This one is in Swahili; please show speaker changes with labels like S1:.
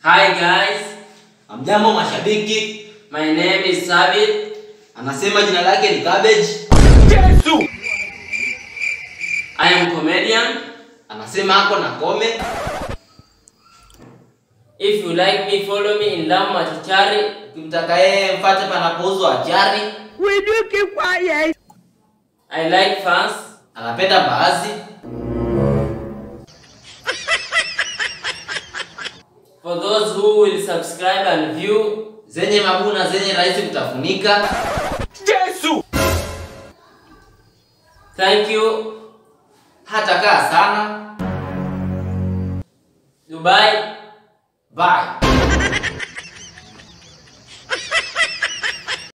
S1: Hi guys,
S2: Amjambo mashabiki,
S1: my name is Sabit.
S2: anasema jina lake ni Cabbage.
S1: I am comedian.
S2: Anasema ako na kome.
S1: If you like me, follow me in Lamu Machachari.
S2: Ukimtaka yeye mfate panapouzwa achari.
S1: I like fans.
S2: Anapenda mbaazi.
S1: For those who will subscribe and view,
S2: Zenye mabuna zenye rahisi kutafunika.
S1: thank you.
S2: Hata kaa sana.
S1: Dubai.
S2: Bye.